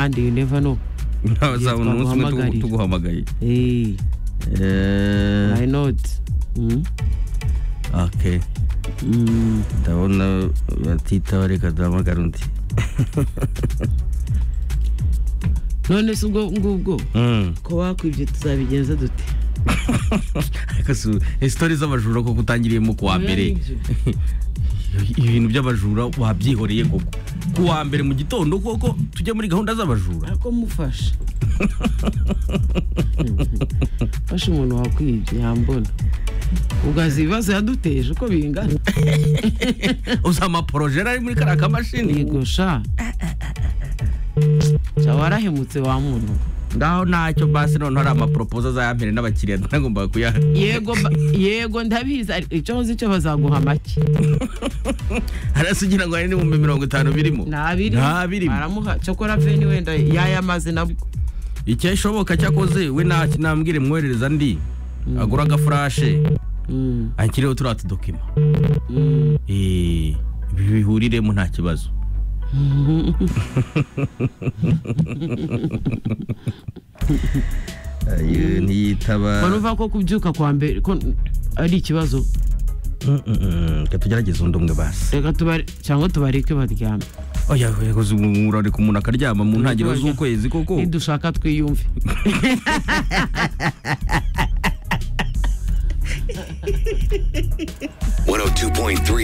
and you never know uraza Yitwa umunsi umwe tugu- guhamagarira. tuguhamagaye hey, Eh, why not mm? okay Mm. ndabona batitaba reka duhamagare undi none se ubwo ngubwo Mm. ko wakwibye tuzabigenza dute Ariko si- isitori z'abajura koko utangiriyemo ku wa mbere Nibyo. ibintu by'abajura wabyihoreye koko ku wa mbere mu gitondo koko tujye muri gahunda z'abajura ariko mufasha fasha umuntu wakwibye yambona ugaza ibibazo yaduteje uko bingana uzi amaporojeri ari muri kariya kamashini yego sha sha warahemutse wa muntu ngaho ntacyo basi noneho hari amaporopoza azayampere n'abakiriya ntagombaga kuyaha yego ba- yego ndabizi ariko icyo nzi cyo bazaguha make harasa ugira ngo hari n'ibihumbi mirongo itanu birimo nta biri nta birimo baramuha cyokora veni wenda yayamaze nabwo icyashoboka cyakoze we nta kinambwire mwoherereza ndi agura agafurashe Mm, akiriho turiya tudokima mm. Eh, bihuriremo nta kibazo ayo mbona ntiyitaba uva ko kubyuka kwa mbere ko ari ikibazo reka tugerageze undi umwe basi reka tubare cyangwa tubareke baryame oya yakoze umurariko umuntu akaryama mu ntangiriro Nibyo, z'ukwezi koko nidushaka twiyumve